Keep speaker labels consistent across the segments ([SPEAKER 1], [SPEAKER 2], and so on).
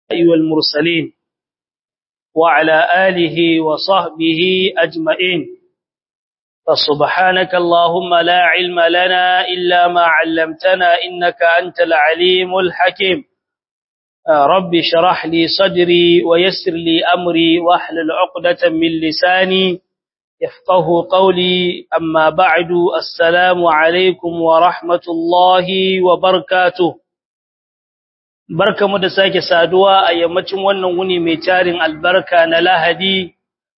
[SPEAKER 1] والمرسلين وعلى آله وصحبه أجمعين فسبحانك اللهم لا علم لنا إلا ما علمتنا إنك أنت العليم الحكيم رب شرح لي صدري ويسر لي أمري واحلل عقدة من لساني يفقه قولي أما بعد السلام عليكم ورحمة الله وبركاته barkamu da sake saduwa a yammacin wannan wuni mai tarin albarka na Lahadi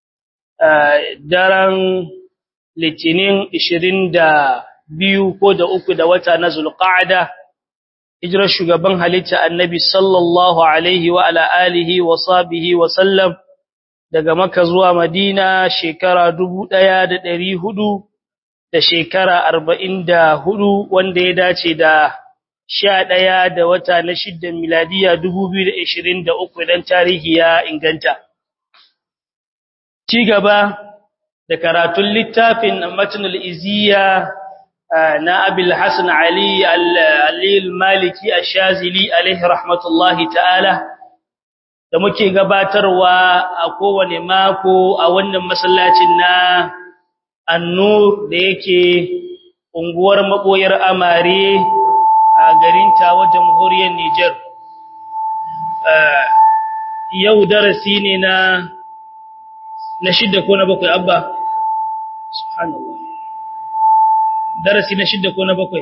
[SPEAKER 1] daren Litinin 22 ko da uku da wata na Zulqa'ada hijirar shugaban halitta Annabi sallallahu alaihi wa ala alihi wa sahbihi wa sallam daga Makka zuwa Madina shekara 1400 da shekara 44 wanda ya dace da sha ɗaya da wata na shidda miladiya dubu biyu da ishirin da uku idan tarihi ya inganta. Ci gaba da karatun littafin Matinul Iziya na Abil Hassan Ali Alil Maliki a Shazili alaihi rahmatullahi ta'ala da muke gabatarwa a kowane mako a wannan masallacin na Annur da yake unguwar maɓoyar Amare a garin tawa jamhuriyar Nijar. Yau darasi ne na na shidda ko na bakwai abba? Subhanallah. Darasi na shidda ko na bakwai?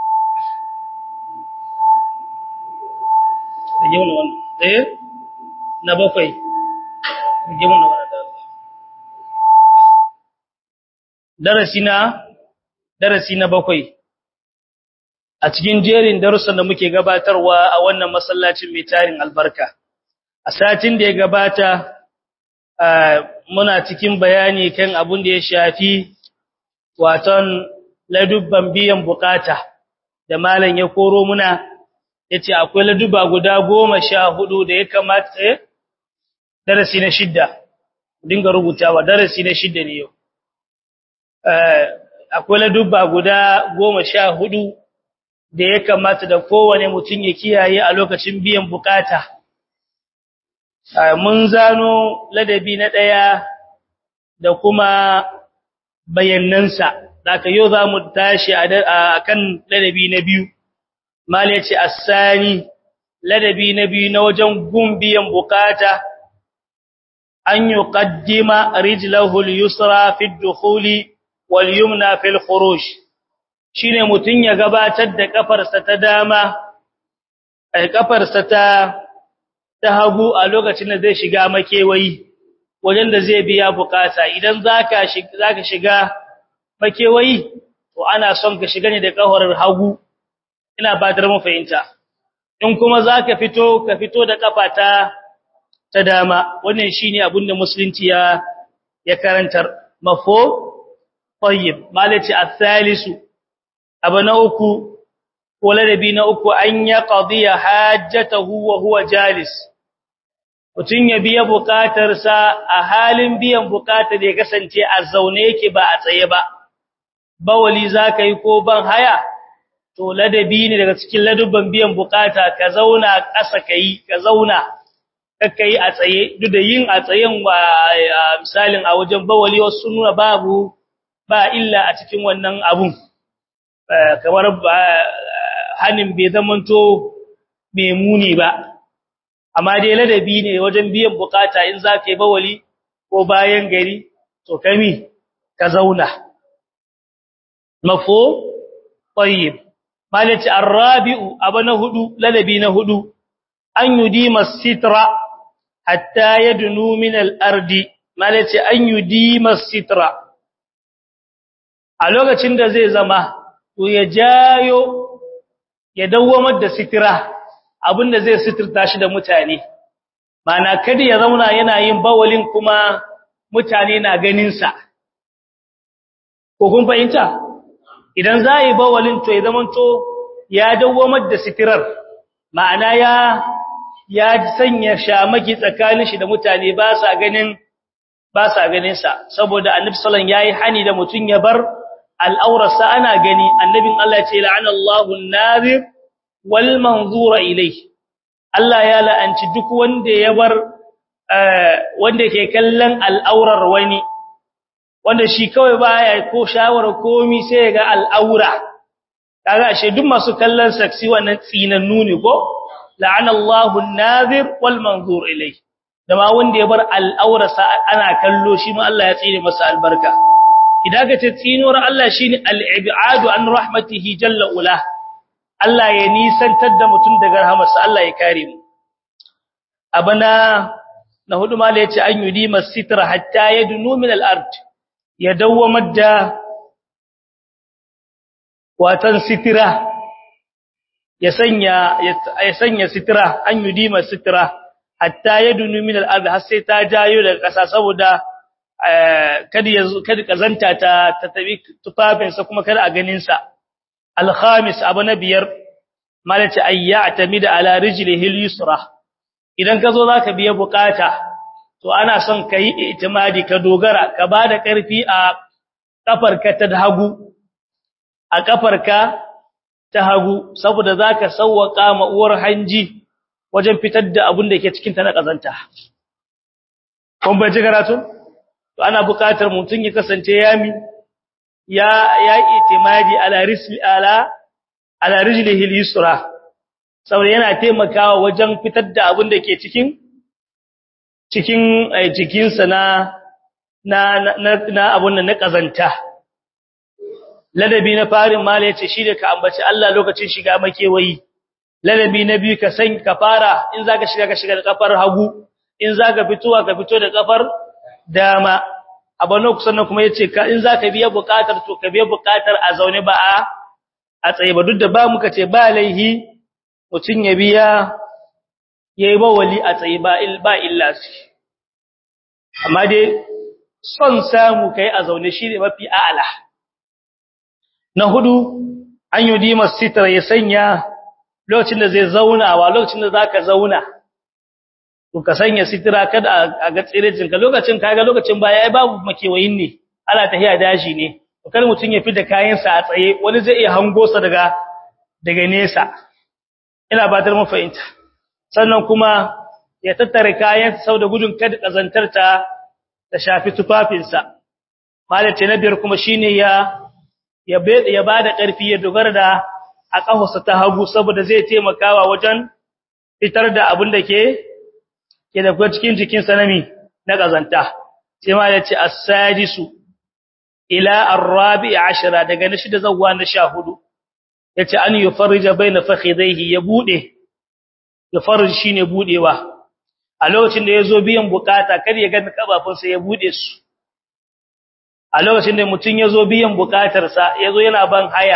[SPEAKER 1] Rage wani wannan. Ɗaya? Na bakwai. Rage wani wannan da Allah. Darasi na darasi na bakwai. a cikin jerin darussan da muke gabatarwa a wannan masallacin mai tarin albarka a satin da ya gabata muna cikin bayani kan abun da ya shafi waton ladubban biyan bukata da malam ya koro muna yace akwai laduba guda goma sha hudu da ya kamata darasi na shidda dinga rubutawa darasi na shidda ne yau akwai ladubba guda goma sha hudu da ya kamata da kowane mutum ya kiyaye a lokacin biyan bukata. Mun zano ladabi na ɗaya da kuma bayanansa, daga yau za mu tashi a kan ladabi na biyu. Mali ce, Assani, ladabi na biyu na wajen gun biyan bukata, an yi ƙaddima rijlahul yusra fi dukuli wal yumna fil khuruj. shine mutun ya gabatar da kafarsa ta dama ai kafarsa ta ta hagu a lokacin da zai shiga makewayi wajen da zai biya bukata idan zaka shiga zaka shiga makewayi to ana son ka shiga ne da kafar hagu ina ba da mu fahimta in kuma zaka fito ka fito da kafa ta ta dama wannan shine abin da musulunci ya ya karantar mafo tayyib malati athalisu abu na uku ko ladabi na uku an ya qadiya hajjatahu wa huwa jalis mutun ya biya bukatarsa a halin biyan bukatar da ya kasance a zaune yake ba a tsaye ba bawali zaka yi ko ban haya to ladabi ne daga cikin ladubban biyan bukata ka zauna ƙasa kai ka zauna kakkai a tsaye duk da yin a tsayen wa misalin a wajen bawali wasu nuna babu ba illa a cikin wannan abun kamar hanin bai zamanto mai muni ba amma dai ladabi ne wajen biyan bukata in za ka yi bawali ko bayan gari to kami ka zauna mafo tayyib malati arabi'u abana hudu ladabi na hudu an yudima sitra hatta yadnu min al-ardi malati an yudima sitra a lokacin da zai zama to ya jayo ya dawwamar da sitira abinda zai sitirta shi da mutane mana kada ya zauna yana yin bawalin kuma mutane na ganin sa ko kun fahimta idan za yi bawalin to ya zamanto ya dawwamar da sitirar ma'ana ya ya sanya shamaki tsakanin shi da mutane ba sa ganin ba sa ganin sa saboda annabi sallallahu alaihi wasallam yayi hani da mutun ya bar al'aurarsa ana gani annabin Allah ce la'ana Allahu an-nazir wal manzura ilayhi Allah ya la'anci duk wanda ya bar wanda ke kallon al'aurar wani wanda shi kawai baya ko shawara komi sai ya ga al'aura kaga ashe duk masu kallon saksi wannan tsinannu ne ko la'ana Allahu an-nazir wal manzur ilay da ma wanda ya bar al'aura sa ana kallo shi ma Allah ya tsine masa albarka idan ka ce tsinuwar Allah shine al-ib'adu an rahmatihi jalla ula Allah ya nisantar da mutum daga rahamarsa Allah ya kare mu abana na hudu ma yace an yudi masitra hatta yadnu min al-ard ya dawwamar da watan sitira ya sanya ya sanya sitira an yudi masitra hatta yadnu min al-ard har sai ta jayo daga kasa saboda kada ya kada kazanta ta ta tabi tufafinsa kuma kada a ganin sa al-khamis abu na biyar malaci ayyatamida ala rijlihi al-yusra idan ka zo zaka biya bukata to ana son kai itimadi ka dogara ka bada karfi a kafarka ta hagu a kafarka ta hagu saboda zaka sauwaka ma uwar hanji wajen fitar da abin da ke cikin ta na kazanta kun bai ji karatu to ana bukatar mutun ya kasance yami ya ya itimadi ala risli ala ala rijlihi al-yusra saboda yana taimakawa wajen fitar da abin da ke cikin cikin jikinsa na na na na abun nan na kazanta ladabi na farin mala yace shi da ka ambaci Allah lokacin shiga makewayi ladabi na biyu ka san ka fara in zaka shiga ka shiga da kafar hagu in zaka fitowa ka fito da kafar dama abano kusan kuma yace ka in zaka biya bukatar to ka biya bukatar a zaune ba a a tsaye ba duk da ba muka ce ba laihi mutun ya biya yayi ba wali a tsaye ba il ba illa shi amma dai son samu kai a zaune shine mafi a'ala na hudu an yi dimar sitra ya sanya lokacin da zai zauna wa lokacin da zaka zauna to ka sanya sitra kada a ga tsirecin ka lokacin kaga lokacin baya ai babu makewayin ne ana tahiya dashi ne to kar mutun ya fita kayan sa a tsaye wani zai iya hango sa daga daga nesa ina batar mu fahimta sannan kuma ya tattare kayan sa da gudun kada kazantar ta ta shafi tufafinsa malace na biyar kuma shine ya ya ya bada ƙarfi ya dogara da a kafarsa ta hagu saboda zai taimakawa wajen fitar da abin da ke ke da cikin jikin sanami na kazanta sai ma yace as-sadisu ila ar-rabi' ashara daga na shida zawwa na 14 yace an yufarrija baina fakhidaihi ya bude yufarrij shine budewa a lokacin da yazo biyan bukata kar ya ga kafafunsa ya bude su a lokacin da mutum ya zo biyan bukatarsa ya zo yana ban haya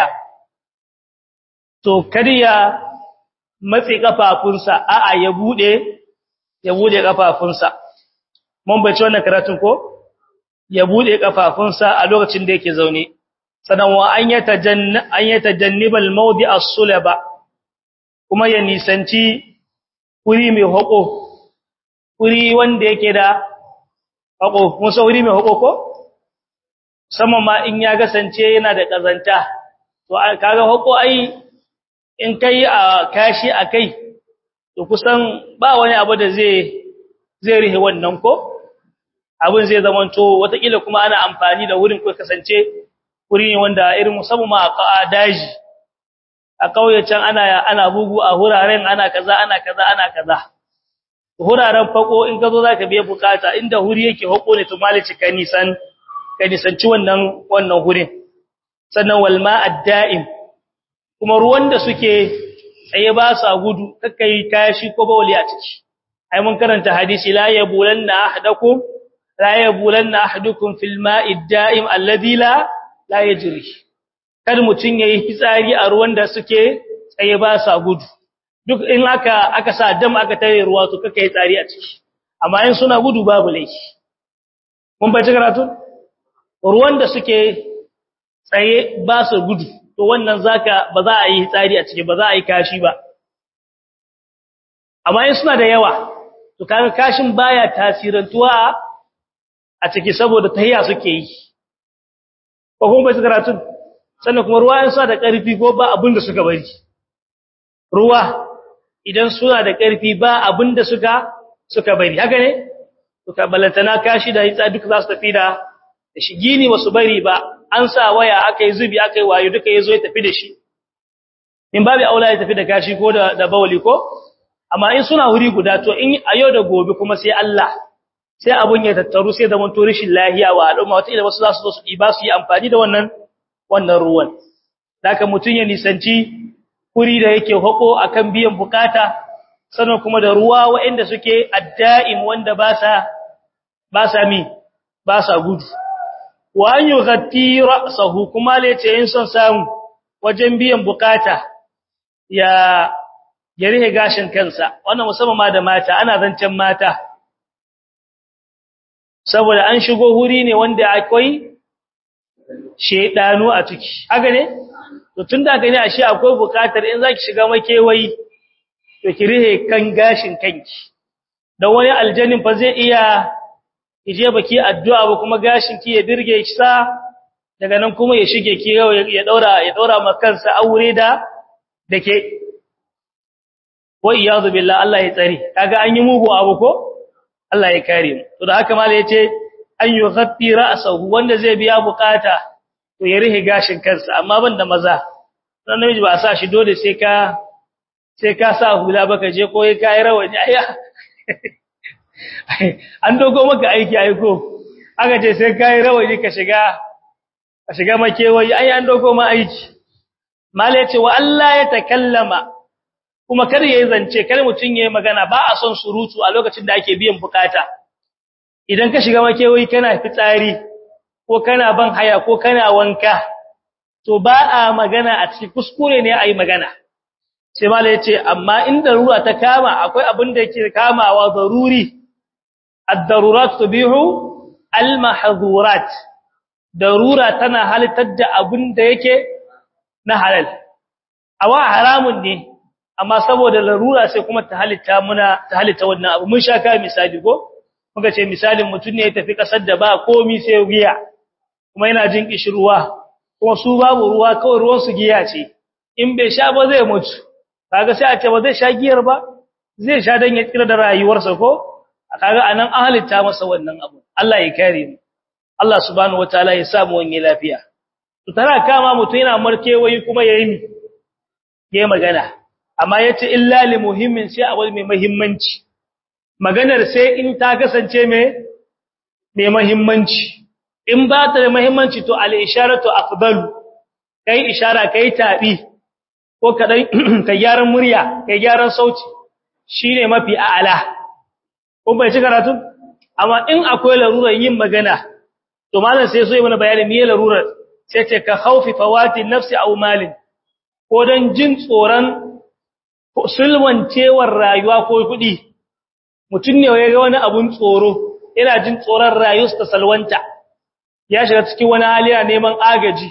[SPEAKER 1] to kariya matsi kafafunsa a'a ya bude ya bude kafafunsa mun bace wannan karatun ko ya bude kafafunsa a lokacin da yake zaune sanan wa an yatajanna an yatajannibal mawdi as-sulaba kuma ya nisanci wuri mai hako wuri wanda yake da hako musa wuri mai hako ko sama ma in ya gasance yana da kazanta to kaga hako ai in kai a kashi akai to kusan ba wani abu da zai zai rihe wannan ko abin zai zamanto watakila kuma ana amfani da wurin ko kasance wuri ne wanda irin musamman ma a daji a kauye can ana ana bugu a huraren ana kaza ana kaza ana kaza huraren fako in ka zo zaka biye bukata inda huri yake hako ne to malici kanisan ka nisanci wannan wannan hurin sannan walma ad-da'im kuma ruwan da suke tsaye ba sa gudu kakkai kashi ko bawli a ciki ai mun karanta hadisi la yabulanna ahadakum la yabulanna ahadukum fil ma'i ad-da'im alladhi la la yajri kada mutun yayi fitsari a ruwan da suke tsaye ba sa gudu duk in aka aka sa dam aka tare ruwa to kakkai tsari a ciki amma in suna gudu babu laifi mun bai karatu ruwan da suke tsaye ba su gudu to wannan zaka ba za a yi tsari a ciki ba za a yi kashi ba amma in suna da yawa to kaga kashin baya tasirantuwa a ciki saboda tahiya suke yi ko kuma bai karatu sannan kuma ruwa in suna da ƙarfi ko ba abin da suka bari ruwa idan suna da ƙarfi ba abinda suka suka bari haka ne suka balantana kashi da hitsa duka za su tafi da shi gini wasu bari ba an sa waya aka yi zubi aka yi wayo duka ya zo ya tafi da shi in babu aula ya tafi da kashi ko da, da bawali ko amma in suna wuri guda to in a yau da gobe kuma sai Allah sai abun ya tattaru sai da manto rishin lahiya wa al'umma wata ila wasu za su zo su ɗiba su yi amfani da wannan wannan ruwan haka mutun ya nisanci kuri da yake hako akan biyan bukata sannan kuma da ruwa waɗanda suke adda'im wanda ba sa ba sa mi ba sa gudu wa an yughatti ra'sahu kuma lace yin son samu wajen biyan bukata ya ya rihe gashin kansa wannan musamman ma da mata ana zancen mata saboda an shigo huri ne wanda akwai shedanu a ciki haka ne to tunda gani ashe akwai bukatar in zaki shiga makewayi to ki rihe kan gashin kanki dan wani aljannin fa zai iya ije baki addu'a ba kuma gashin ki ya dirge ki sa daga nan kuma ya shige ki ya daura ya daura maka kansa aure da dake wa iyadu billah Allah ya tsare kaga an yi mugu abu ko Allah ya kare mu to da haka malai yace an yughatti ra'sahu wanda zai biya bukata to ya rihe gashin kansa amma banda maza dan namiji ba sa shi dole sai ka sai ka sa hula baka je ko ka yi rawani aya an dogo maka aiki aiko aka ce sai ka yi rawani ka shiga ka shiga makewayi ai an dogo ma aiki malai yace wa Allah ya takallama kuma kar yayi zance kar mutun yayi magana ba a son surutu a lokacin da ake biyan bukata idan ka shiga makewayi kana fitsari ko kana ban haya ko kana wanka to ba a magana a cikin kuskure ne ayi magana sai mallai yace amma inda ruwa ta kama akwai abin da yake kamawa daruri ad-darurat tubihu al-mahdhurat darura tana halittar da abin da yake na halal awa haramun ne amma saboda larura sai kuma ta halitta muna ta halitta wannan abu mun sha ka misali ko muka ce misalin mutun ne ya tafi kasar da ba komi sai giya kuma yana jin kishirwa kuma su babu ruwa kawai ruwan su giya ce in bai sha ba zai mutu kaga sai a ce ba zai sha giyar ba zai sha dan ya tsira da rayuwarsa ko kaga anan an halitta masa wannan abu Allah ya kare mu Allah subhanahu wataala ya sa mu wani lafiya to tana kama mutun yana markewayi kuma yayi mi yayi magana amma yace illa li muhimmin sai abu mai muhimmanci maganar sai in ta kasance mai mai muhimmanci in ba ta da muhimmanci to al isharatu afdalu kai ishara kai tabi ko kadan kai gyaran murya kai gyaran sauti shine mafi a'ala ko bai ci karatu amma in akwai larurar yin magana to malam sai so yi mana bayani me larurar sai ce ka khaufi fawati nafsi aw malin ko dan jin tsoron sulwancewar rayuwa ko kuɗi mutum ne ya ga wani abun tsoro yana jin tsoron rayuwarsa ta salwanta ya shiga cikin wani hali yana neman agaji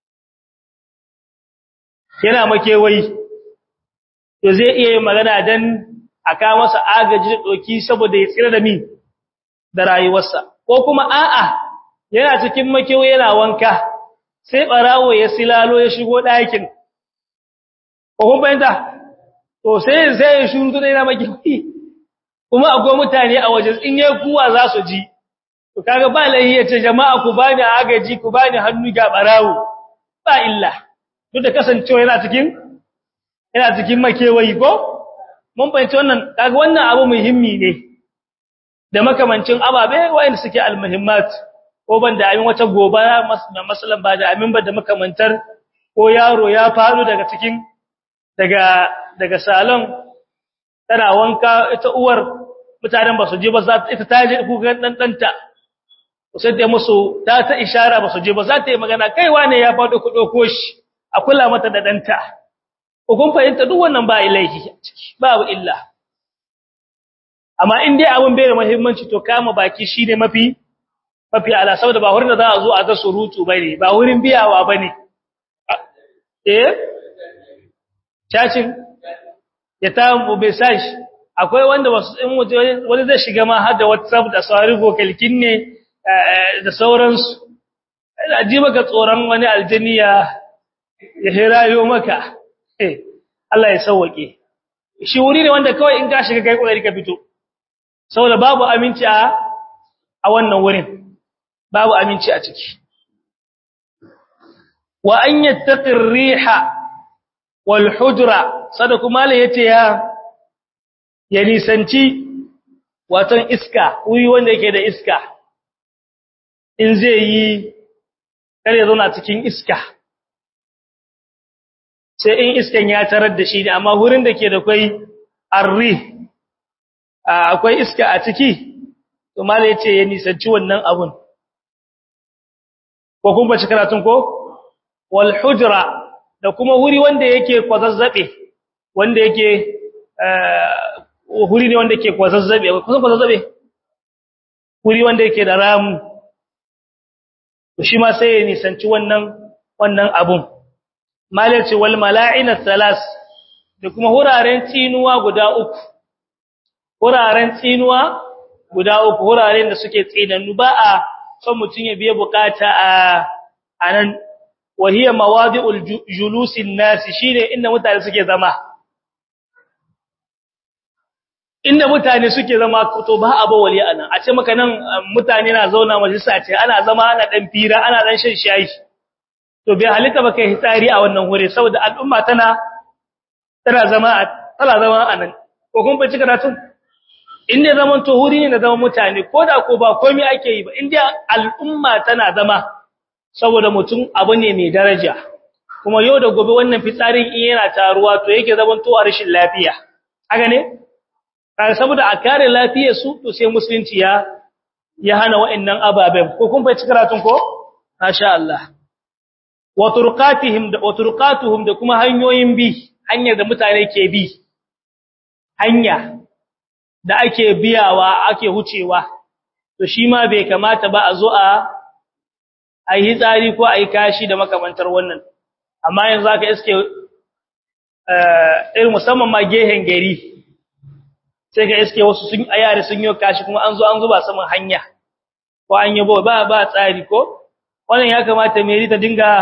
[SPEAKER 1] yana makewayi to zai iya yin magana dan aka masa agaji da doki saboda ya tsira da mi da rayuwarsa ko kuma a'a yana cikin makewayi yana wanka sai barawo ya silalo ya shigo ɗakin ko kun fahimta to sai sai ya shuru da yana makewayi kuma akwai mutane a waje in yayi kuwa za su ji to kaga ba lahi yace jama'a ku bani agaji ku bani hannu ga barawo ba illa duk da kasancewa yana cikin yana cikin makewayi ko mun fahimci wannan kaga wannan abu muhimmi ne da makamancin ababe wayanda suke almuhimmat ko banda amin wata gobara masalan ba da amin ba da makamantar ko yaro ya faru daga cikin daga daga salon tana wanka ita uwar mutanen ba su je ba za ita ta je kukan dan danta sai ta musu ta ta ishara ba su je ba za ta yi magana kaiwa ne ya fado ku dauko shi a kula mata da danta ko kun fahimta duk wannan ba ilaihi babu illa amma in dai abun bai da muhimmanci to kama baki shine mafi mafi ala saboda ba wurin da za a zo a ga surutu bane ba wurin biyawa bane eh cacin ya ta message akwai wanda wasu in wani zai shiga ma har da WhatsApp da sauri vokalkin ne da sauransu ina ji maka tsoron wani aljini ya ya hirayo maka Allah ya sauke shi wuri ne wanda kawai in ka shiga kai kokari ka fito saboda babu aminci a a wannan wurin babu aminci a ciki wa an yattaqi riha wal hujra sadaku mala yace ya ya nisanci watan iska wuri wanda yake da iska in zai yi kare zauna cikin iska sai in iskan ya tarar da shi ne amma wurin da ke da kwai arri akwai iska a ciki to mala yace ya nisanci wannan abun ko kun bace karatun ko wal hujra da kuma wuri wanda yake kwazazzabe wanda yake wuri ne wanda yake kwazazzabe kusan kwazazzabe wuri wanda yake da ramu to shi ma sai ya nisanci wannan wannan abun malaci wal mala'ina thalas da kuma huraren tsinuwa guda uku huraren tsinuwa guda uku huraren da suke tsinannu ba a son mutun ya biye bukata a anan wahiya mawadi'ul julusin nas shine inda mutane suke zama inda mutane suke zama to ba a bawali anan a ce maka nan mutane na zauna majalisa ce ana zama ana dan fira ana dan shan shayi to bai halitta ba kai hitsari a wannan wuri saboda al'umma tana tana zama tana zama anan ko kun bace karatun inda zaman to wuri ne na zaman mutane koda ko ba komai ake yi ba inda al'umma tana zama saboda mutum abu ne mai daraja kuma yau da gobe wannan fitsarin in yana taruwa to yake zaman to a rashin lafiya haka ne kai saboda a kare lafiyar su to sai musulunci ya ya hana wa'annan ababen ko kun bace karatun ko masha Allah wa turqatihim da wa turqatuhum da kuma hanyoyin bi hanyar da mutane ke bi hanya da ake biyawa ake hucewa to shi ma bai kamata ba a zo a ayi tsari ko ayi kashi da makamantar wannan amma yanzu aka iske eh irin musamman ma gehen gari sai ga iske wasu sun ayare sun yi kashi kuma an zo an zuba saman hanya ko an yi ba ba tsari ko wannan ya kamata mai ta dinga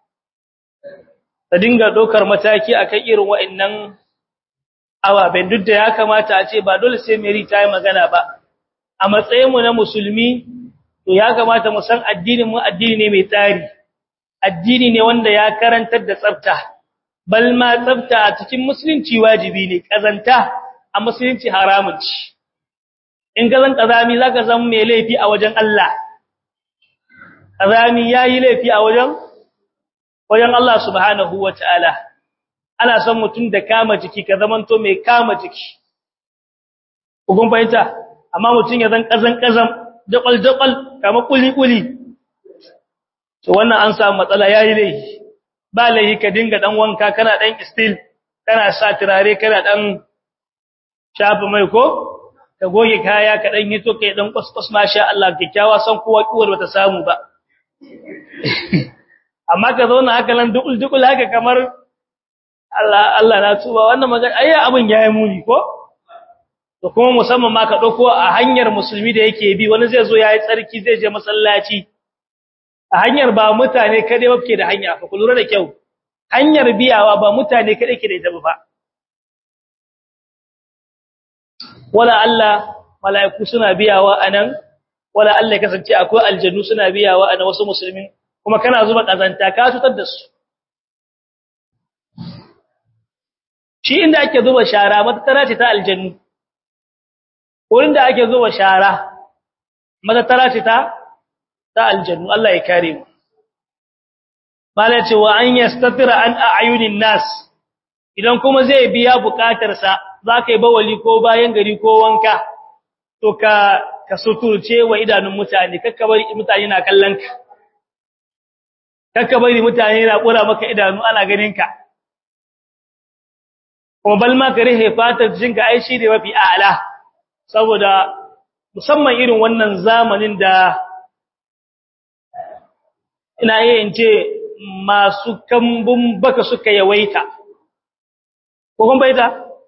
[SPEAKER 1] ta dinga dokar mataki akan irin wa'annan ababen duk da ya kamata a ce ba dole sai Mary ta yi magana ba a matsayin mu na musulmi to ya kamata mu san addinin mu addini ne mai tsari addini ne wanda ya karantar da tsafta bal ma tsafta a cikin musulunci wajibi ne kazanta a musulunci haramun ci in ka zan kazami zaka zama mai laifi a wajen Allah kazami yayi laifi a wajen wajen Allah subhanahu wataala ana son mutum da kama jiki ka zamanto mai kama jiki kun fahimta amma mutum ya zan kazan kazan dabal dabal kama kuli kuli to wannan an samu matsala yayi laifi ba laifi ka dinga dan wanka kana dan still kana sa turare kana dan shafa mai ko ka goge kaya ka dan hito kai dan kuskus masha Allah kikkiawa san kowa kiwar bata samu ba amma ka zauna haka nan dukul dukul haka kamar Allah Allah na tuba wannan magana ayya abin yayi muni ko to kuma musamman ma ka dauko a hanyar musulmi da yake bi wani zai zo yayi tsarki zai je masallaci a hanyar ba mutane kade wake da hanya fa lura da kyau hanyar biyawa ba mutane kade ke da ita ba wala Allah mala'iku suna biyawa anan wala Allah kasance akwai aljannu suna biyawa anan wasu musulmin kuma kana zuba kazanta ka tutar da su shi inda ake zuba shara matattara ce ta aljannu wurin da ake zuba shara matattara ce ta ta aljannu Allah ya kare mu mala ce wa an yastatira an a'yunin nas idan kuma zai biya bukatarsa zaka yi bawali ko bayan gari ko wanka to ka ka suturce wa idanun mutane kakka bari mutane na kallon ka kakka bari mutane na kura maka idanu ana ganin ka kuma bal ma ka rihe fatar jinka ai shi ne mafi a'ala saboda musamman irin wannan zamanin da ina yin ce masu kambun baka suka yawaita ko kun baita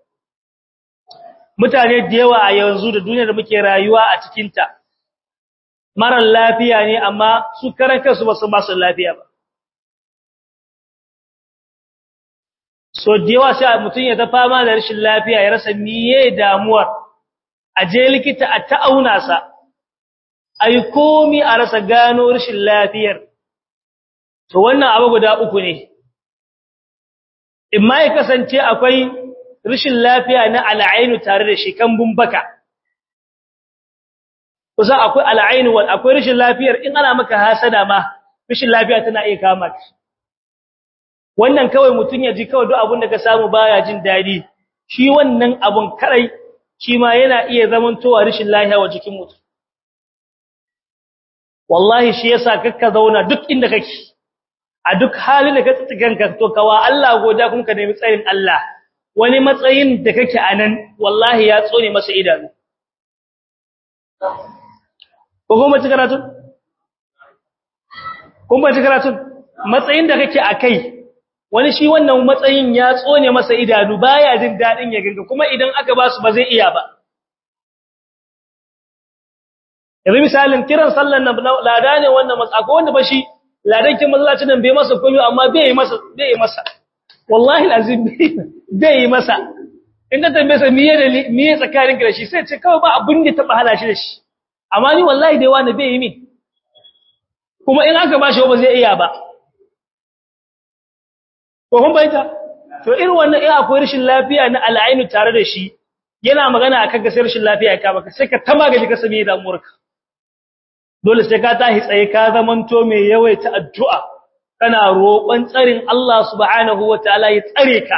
[SPEAKER 1] mutane da yawa a yanzu da duniyar da muke rayuwa a cikinta marar lafiya ne amma su karan kansu ba su ba su lafiya ba so da yawa sai mutum ya ta fama da rashin lafiya ya rasa miye damuwar a je likita a ta'auna sa ai komi a rasa gano rashin lafiyar to wannan abu guda uku ne imma ya kasance akwai rashin lafiya na al'ainu tare da shi kambun baka kusa akwai al'ainu wal akwai rashin lafiyar in ana maka hasada ma rashin lafiya tana iya kama ka wannan kawai mutun ya ji kawai duk abin da ka samu baya jin dadi shi wannan abun karai shi ma yana iya zamantowa rashin lafiya wa jikin mutum wallahi shi yasa kakka zauna duk inda kake a duk halin da ka tsiganka to kawa Allah goda kuma ka nemi tsayin Allah wani matsayin da kake anan wallahi ya tsone masa idanu ko kuma ci karatu kuma ci karatu matsayin da kake akai wani shi wannan matsayin ya tsone masa idanu baya jin dadin ya ganga kuma idan aka ba su ba zai iya ba yanzu misalin kiran sallan nan lada ne wannan matsako wanda ba shi ladankin masallacin nan bai masa komai amma bai yi masa bai yi masa wallahi alazim bai yi masa in ka tambaye sa miye da miye tsakanin ka da shi sai ce kawai ba abin da taba hala shi da shi amma ni wallahi dai wani bai yi min kuma in aka bashi ba zai iya ba ko kun bayyana to irin wannan in akwai rashin lafiya na al'ainu tare da shi yana magana akan ga sai rashin lafiya ya kama ka sai ka tamagaji ka sami damuwarka dole sai ka tahi tsaye ka zamanto mai yawaita addu'a kana roƙon tsarin Allah subhanahu wataala ya tsare ka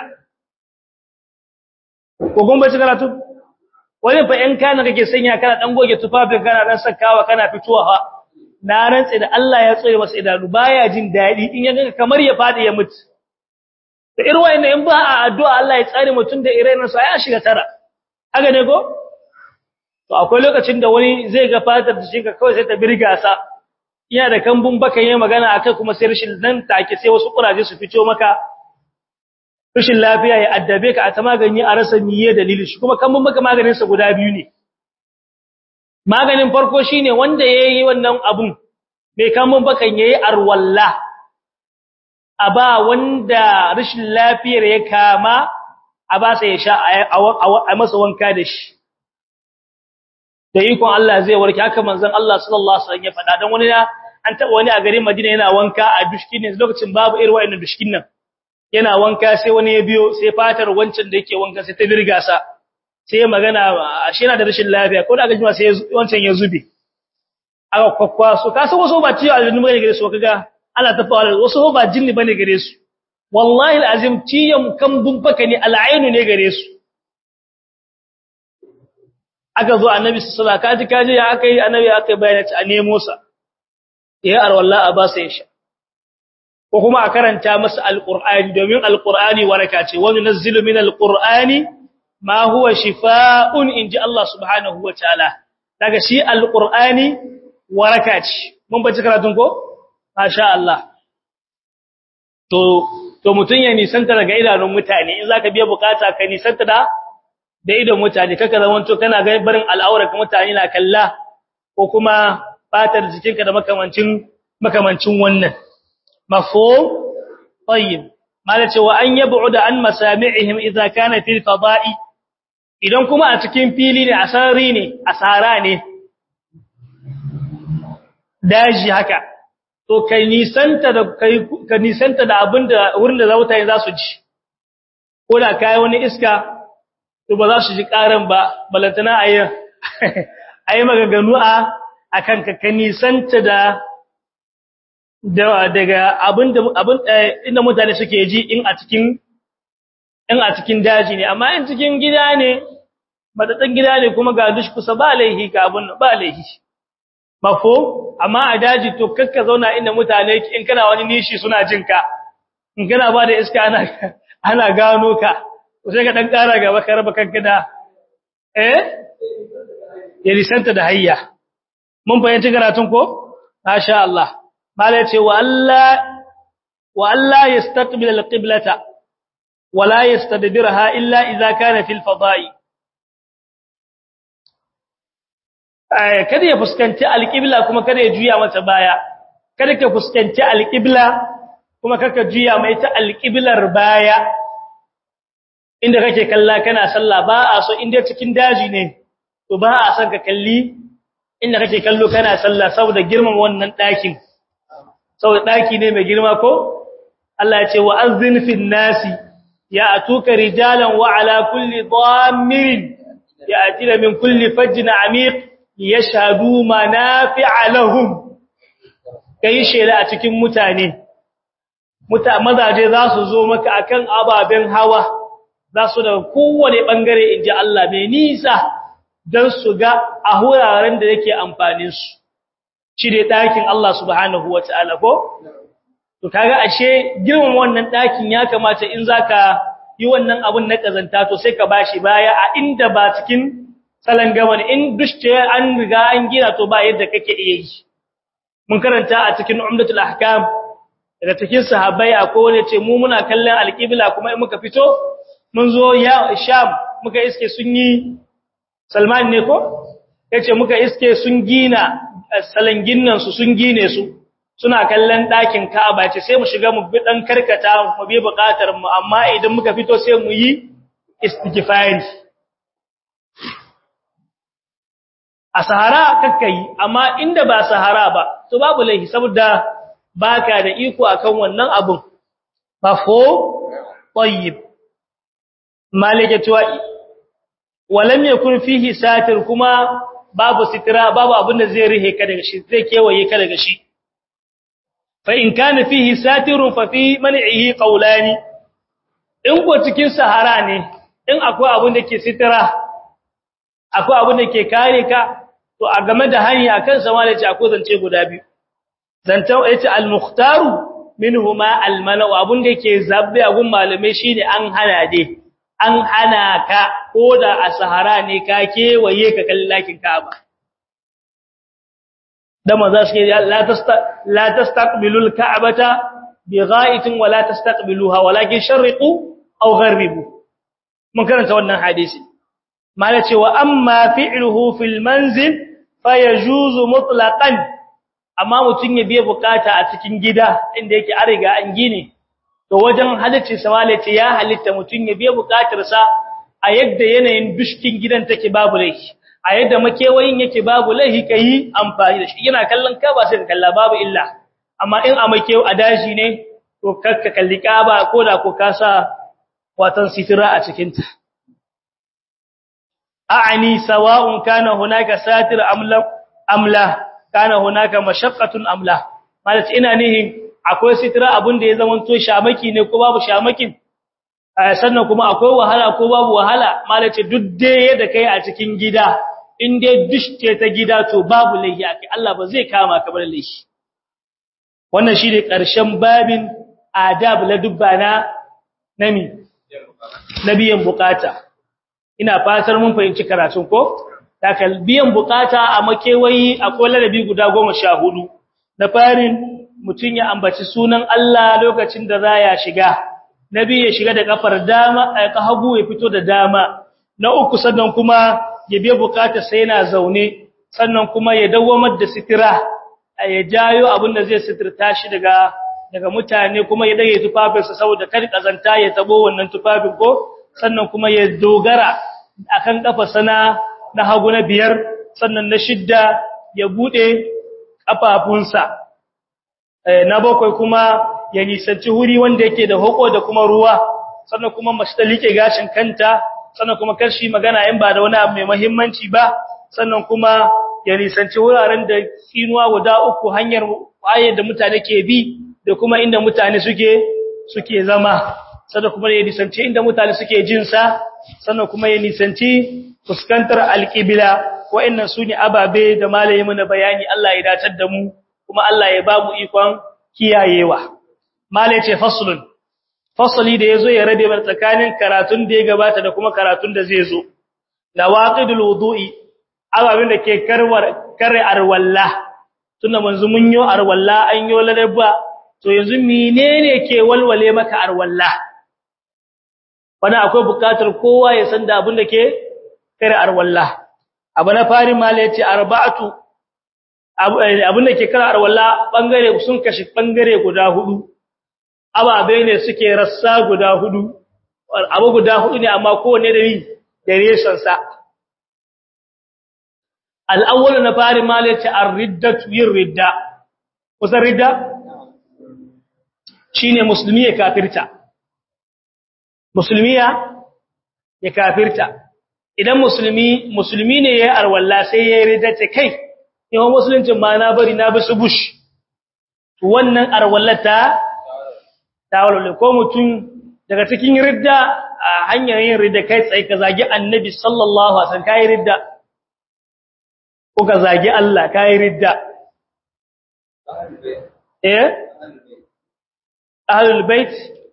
[SPEAKER 1] ko kun bace karatu wani fa in kana kake sanya kana dan goge tufafin kana dan sakawa kana fituwa ha na rantsi da Allah ya tsare masa idanu baya jin dadi in ya ga kamar ya fadi ya mutu da irin wayannan in ba a addu'a Allah ya tsare mutun da irenin sa ya shiga tara haka ne ko to akwai lokacin da wani zai ga fatar da shi ka kawai sai ta birga sa ina da kambun baka yayin magana akai kuma sai rashin nan take sai wasu kuraje su fito maka rashin lafiya ya addabe ka a ta magani a rasa miye dalili shi kuma kambun baka maganin sa guda biyu ne maganin farko shine wanda yayi wannan abun mai kambun bakan yayi arwalla a ba wanda rashin lafiyar ya kama a ba sai ya sha a masa wanka da shi da ikon Allah zai warke haka manzon Allah sallallahu alaihi wasallam ya faɗa dan wani an taba wani a garin Madina yana wanka a dushkin ne lokacin babu irin wayannan dushkin nan yana wanka sai wani ya biyo sai fatar wancan da yake wanka sai ta birga sa sai ya magana shi yana da rashin lafiya ko da aka jima sai wancan ya zube aka kwakwa so ka san wasu ba ciwo aljinni bane gare su kaga Allah ta fara wasu ba jinni bane gare su wallahi alazim ciyan kan bubbaka ne al'ainu ne gare su aka zo annabi sallallahu alaihi wasallam kaji ya aka yi annabi aka bayyana a nemo sa ya arwalla a ba sa ya sha ko kuma a karanta masa alqur'ani domin alqur'ani waraka ce wa nunzilu min alqur'ani ma huwa shifaa'un inji Allah subhanahu wa ta'ala daga shi alqur'ani waraka ce mun bace karatun ko masha Allah to to mutun ya nisanta daga idanun mutane in zaka biya bukata ka nisanta da da idon mutane kaka zamanto kana ga barin al'aurar ka mutane na kalla ko kuma fatar jikinka da makamancin makamancin wannan mafhum tayyib mala cewa an yab'uda an masami'ihim idza kana fil fada'i idan kuma a cikin fili ne asari ne asara ne daji haka to kai nisanta da kai ka nisanta da abinda wurin da zautaye za su ji ko da kai wani iska to ba za su ji karan ba balantana ayi ayi maganganu a akan ka ka nisanta da daga abinda abin inda mutane suke ji in a cikin in a cikin daji ne amma in cikin gida ne madadin gida ne kuma ga dush kusa ba laihi ka abun ba laihi mafo amma a daji to kakka zauna inda mutane in kana wani nishi suna jin ka in kana ba da iska ana ana gano ka sai ka dan kara gaba ka raba kanka da eh ya lisanta da hayya mun fahimci karatun ko masha Allah mala yace wa Allah wa Allah yastaqbil alqiblata wa la yastadbirha illa idza kana fil fada'i kada ya fuskanci alqibla kuma kada ya juya mata baya kada ka fuskanci alqibla kuma kaka juya mai ta alqiblar baya inda kake kalla kana sallah ba a so inda cikin daji ne to ba a son ka kalli inda kake kallo kana sallah saboda girman wannan ɗakin saboda ɗaki ne mai girma ko Allah ya ce wa azzin fil nasi ya atuka rijalan wa ala kulli dhammirin ya atina min kulli fajjin amiq yashhadu manafi'a lahum kai shela a cikin mutane muta mazaje za su zo maka akan ababen hawa za su daga kowane bangare inji Allah mai nisa don su ga a wuraren da yake amfanin su shi dai ɗakin Allah subhanahu wa ta'ala ko? To, kaga ashe girman wannan ɗakin ya kamata in za ka yi wannan abun na ƙazanta to sai ka ba shi baya a inda ba cikin salon gaba ne, in dushce an riga an gina to ba yadda kake iya yi. Mun karanta a cikin umdatul ahkam daga cikin sahabbai a kowane ce mu muna kallon alƙibla kuma in muka fito mun zo ya sham muka iske sun yi salman ne ko? Ya ce muka iske sun gina salangin nan su sun gine su suna kallon ɗakin Ka'aba ce sai mu shiga mu bi dan karkata mu bi buƙatar mu amma idan muka fito sai mu yi istighfari a sahara kakkai amma inda ba sahara ba to babu laifi saboda baka da iko akan wannan abun mafo tayyib malikatu walam yakun fihi satir kuma babu sitira babu abin da zai rihe ka daga shi zai kewaye ka daga shi fa in kana fihi satirun fa fi man'ihi qawlani in ko cikin sahara ne in akwai abin da ke sitira akwai abin da ke kare ka to a game da hanya akan sama da ce akwai zance guda biyu zantan yace al-mukhtaru minhuma al-mala'u abin da ke zabbe a gun malume shine an hana dai an hana ka ko da a sahara ne ka kewaye ka kallakin Ka'aba dan manzo shi la tasta la tastaqbilul ka'bata bigha'itin wa la tastaqbiluha walakin sharriqu aw gharribu mun karanta wannan hadisi mala cewa amma fi'luhu fil manzil fayajuzu mutlaqan amma mutun ya biye bukata a cikin gida inda yake an riga an gine to wajen halicci samalaci ya halitta mutun ya biye bukatarsa a yadda yanayin dushkin gidan take babu laifi a yadda makewayin yake babu laifi kai amfani da shi yana kallon ka ba sai ka kalla babu illa amma in a makewa a daji ne to kakka kalli ka ba ko da ko ka sa watan sitira a cikin ta a'ani sawa'un kana hunaka satir amla amla kana hunaka mashaqqatun amla malaci ina nihin akwai sitira abin da ya zamanto shamaki ne ko babu shamakin sannan kuma akwai wahala ko babu wahala malace duk dai yadda kai a cikin gida in dai dushke ta gida to babu laifi akai Allah ba zai kama ka bar laifi wannan shine karshen babin adab la dubbana nami nabiyan bukata ina fatar mun fahimci karatun ko takal biyan bukata a makewayi akwai ladabi guda 14 na farin mutun ya ambaci sunan Allah lokacin da za ya shiga nabi ya shiga da kafar dama ka hagu ya fito da dama na uku sannan kuma ya biya bukata sai yana zaune sannan kuma ya dawamar da sitira ya jayo abin da zai sitirta shi daga daga mutane kuma ya dage tufafinsa saboda kar kazanta ya tabo wannan tufafin ko sannan kuma ya dogara akan kafa sana na hagu na biyar sannan na shidda ya bude kafafunsa na bakwai kuma ya nisanci wuri wanda yake da hoko da kuma ruwa sannan kuma mace ta like gashin kanta sannan kuma karshi magana in ba da wani abu mai muhimmanci ba sannan kuma ya nisanci wuraren da tsinuwa guda uku hanyar waye da mutane ke bi da kuma inda mutane suke suke zama sannan kuma ya nisanci inda mutane suke jin sa sannan kuma ya nisanci fuskantar alqibla wa'annan sune ababe da malaye mana bayani Allah ya datar da mu kuma Allah ya ba mu ikon kiyayewa malai ce faslun fasli da yazo ya rabe bar tsakanin karatun da ya gabata da kuma karatun da zai zo lawaqidul wudu'i ababin da ke karwar kare arwalla tunda manzo mun yo arwalla an yo ladabba to yanzu menene ke walwale maka arwalla wani akwai bukatar kowa ya san da abin da ke kare arwalla abu na fari malai ce arba'atu abin da ke kara arwalla bangare sun kashi bangare guda hudu ababe ne suke rassa guda hudu abu guda hudu ne amma kowanne da yi da reshen sa al-awwal na fari malaci ar-riddatu yin ridda kusan ridda shine musulmi ya kafirta musulmi ya ya kafirta idan musulmi musulmi ne yayi arwalla sai yayi ridda ce kai yawan musuluncin ma na bari na bi su bush to wannan arwallata ta walwale ko mutum daga cikin ridda a hanyar yin ridda kai tsaye ka zagi annabi sallallahu alaihi wasallam kai ridda ko ka zagi Allah kai ridda eh ahlul bait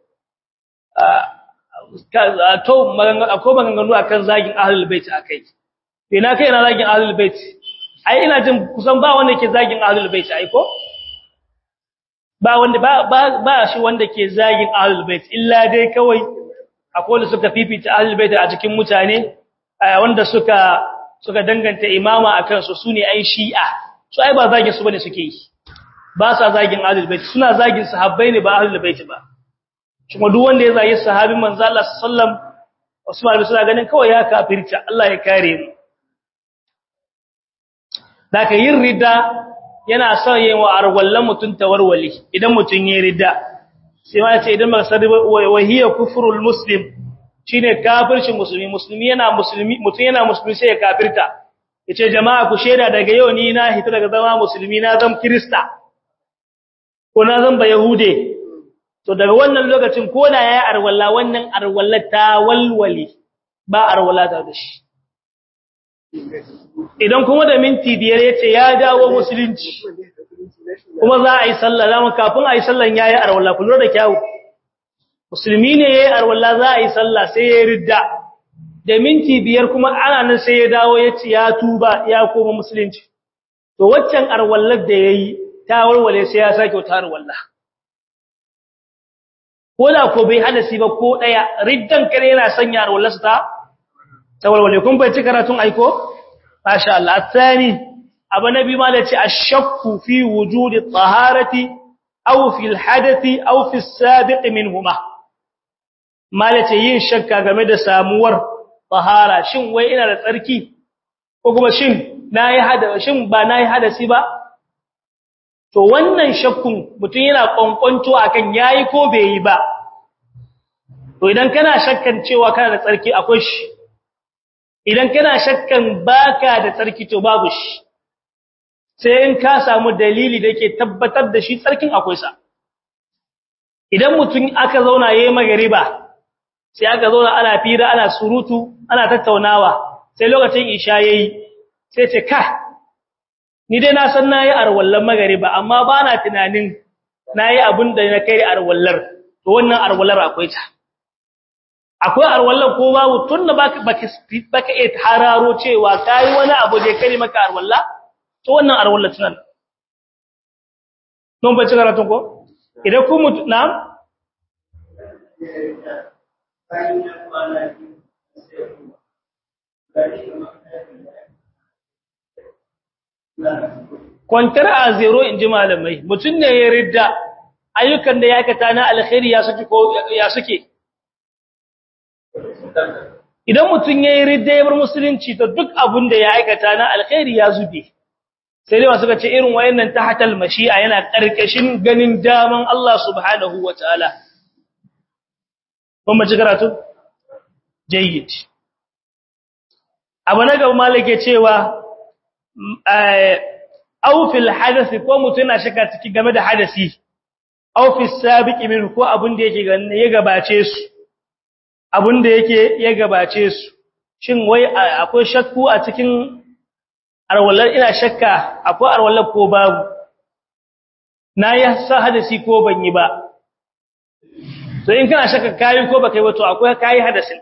[SPEAKER 1] to akwai maganganu akan zagin ahlul bait akai ina kai ina zagin ahlul bait ai ina jin kusan ba wanda ke zagin ahlul bait ai ko ba wanda ba ba shi wanda ke zagin ahlul bait illa dai kawai akwai wanda suka fifita ahlul bait a cikin mutane wanda suka suka danganta imama akan su sune ai shi'a su ai ba zagin su bane suke yi ba sa zagin ahlul bait suna zagin sahabbai ne ba ahlul bait ba kuma duk wanda ya zagi sahabin manzo Allah sallam Usman bin suna ganin kawai ya kafirta Allah ya kare mu Daka yin ridda yana son yin wa arwallan mutun tawarwali idan mutun yayin ridda sai ma ce idan baka sadi wa hiya kufrul muslim shine kafircin musulmi musulmi yana musulmi mutun yana musulmi sai ya kafirta yace jama'a ku sheda daga yau ni na hita daga zama musulmi na zam krista ko na zan ba yahude to daga wannan lokacin ko da yayi arwalla wannan arwalla ta walwali ba arwalla ta da shi idan kuma da minti biyar yace ya dawo musulunci kuma za a yi sallah zamu kafin a yi sallan yayi arwalla kullu da kyawu musulmi ne yayi arwalla za a yi sallah sai ya ridda da minti biyar kuma ana nan sai ya dawo yace ya tuba ya koma musulunci to waccan arwallar da yayi ta warware sai ya sake wata arwalla ko da ko bai hadasi ba ko daya riddan kare yana sanya arwallarsa ta tawalwale kun bai ci karatun aiko masha Allah athani abu nabi ma da ce ashakku fi wujudi taharati aw fi alhadathi aw fi as-sabiq minhuma malace yin shakka game da samuwar tahara shin wai ina da tsarki ko kuma shin nayi hada shin ba nayi hadasi ba to wannan shakkun mutum yana kwankwanto akan yayi ko bai yi ba to idan kana shakkan cewa kana da tsarki akwai shi idan kana shakkan baka da tsarki to babu shi sai in ka samu dalili da ke tabbatar da shi tsarkin akwai sa idan mutum aka zauna yayi magariba sai aka zauna ana fira ana surutu ana tattaunawa sai lokacin isha yayi sai ce ka ni dai na san nayi arwallan magariba amma ba na tunanin nayi abin da na kai arwallar to wannan arwallar akwai ta akwai arwallan ko babu tunda baka baka iya hararo cewa kai wani abu da kare maka arwalla to wannan arwalla tunan don ba ci karatun ko idan ku mutu na'am kwantar a zero in ji malamai mutum ne ya ridda ayyukan da ya aikata na alkhairi ya suke ko ya suke idan mutum ya yi ridda ya bar musulunci to duk abin da ya aikata na alkhairi ya zube sai dai suka ce irin wayannan tahtal mashi'a yana karkashin ganin daman Allah subhanahu wataala kuma ji karatu jayyid abu na gaba malake cewa aw fil hadath ko mutum na shaka ciki game da hadasi aw fi sabiqi min ko abin da yake ya gabace su abin da yake ya gabace su shin wai akwai shakku a cikin arwallar ina shakka akwai arwallar ko babu na yi sa hadasi ko ban yi ba to in kana shakka kayi ko baka yi ba to akwai kayi hadasin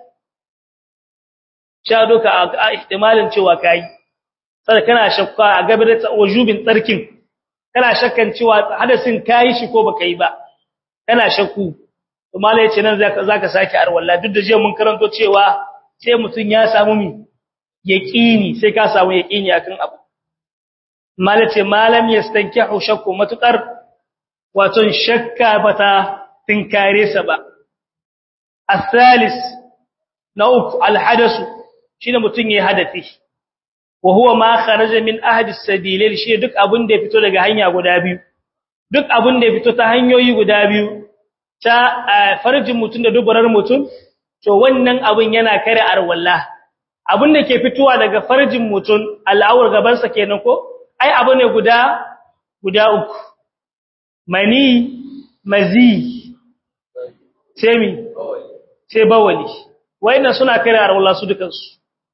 [SPEAKER 1] sha doka a ihtimalin cewa kayi sai kana shakka a gabe da wajubin tsarkin kana shakkan cewa hadasin kayi shi ko baka yi ba kana shakku to malai yace nan zaka zaka saki arwalla duk da je mun karanto cewa sai mutun ya samu mi yaqini sai ka samu yaqini akan abu malai ce malam yastankihu shakku matukar wato shakka bata tinkare sa ba الثالث نوك الحدث shine mutun yayi hadafi wa huwa ma kharaja min ahadi as-sabilain shi duk abin da ya fito daga hanya guda biyu duk abin da ya fito ta hanyoyi guda biyu ta farjin mutun da dubarar mutun to wannan abin yana kare arwalla abin da ke fitowa daga farjin mutun al'awar gaban sa kenan ko ai abu ne guda guda uku mani mazi semi sai bawali wayannan suna kare arwalla su dukansu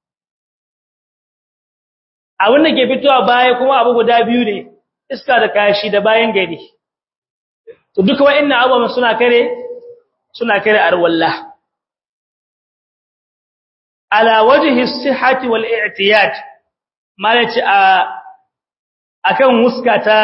[SPEAKER 1] abin da ke fitowa baya kuma abu guda biyu ne iska da kashi da bayan gari to duka wayannan abubuwan suna kare suna kare arwalla ala wajhi as-sihhati wal i'tiyad malaci a akan huskata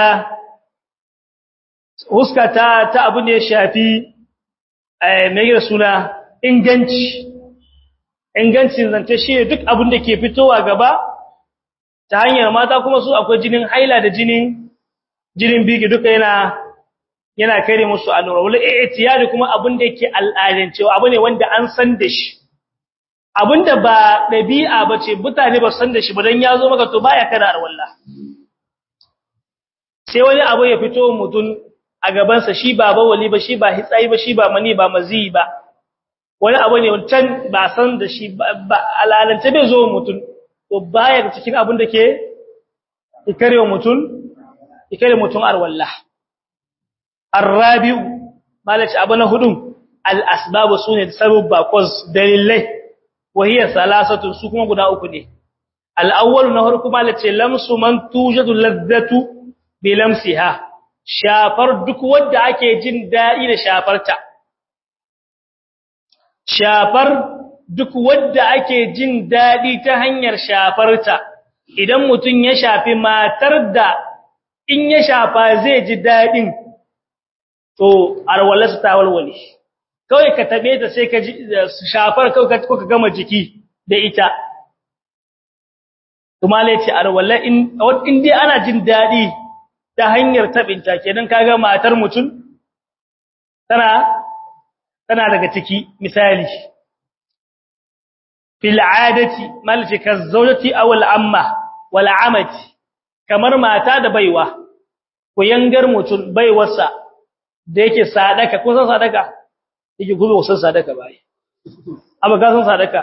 [SPEAKER 1] huskata ta abu ne shafi eh mai suna inganci ingancin zance shi duk abin da ke fitowa gaba ta hanyar mata kuma su akwai jinin haila da jinin jinin biki duka yana yana kare musu allura wala i'tiyadi kuma abin da yake al'adancewa abu ne wanda an san da shi abinda ba dabi'a bace mutane ba san da shi ba dan yazo maka to baya kada arwalla sai wani abu ya fito mutun a gaban sa shi ba bawali ba shi ba hitsayi ba shi ba mani ba mazi ba wani abu ne wancan ba san da shi ba alalance bai zo mutun to baya da cikin abin da ke ikarewa mutun ikare mutun arwalla arrabi'u malaci abu na hudun al-asbabu sune sababba cause dalilai wahiya salasatu su kuma guda uku ne al-awwal na farko malaci lamsu man tujadu ladhatu bi lamsiha shafar duk wanda ake jin dadi da shafarta shafar duk wanda ake jin dadi ta hanyar shafarta idan mutun ya shafi matar da in ya shafa zai ji dadin to arwalarsa ta walwale kawai ka tabe ta sai ka ji shafar kawai ka gama jiki da ita kuma lai ce arwala in in dai ana jin dadi ta hanyar tabinta kenan kaga matar mutum tana tana daga ciki misali fil adati malci kazawjati aw al amma wal amati kamar mata da baiwa ku yangar mutum baiwarsa da yake sadaka ko san sadaka yake gobe san sadaka bai amma ga san sadaka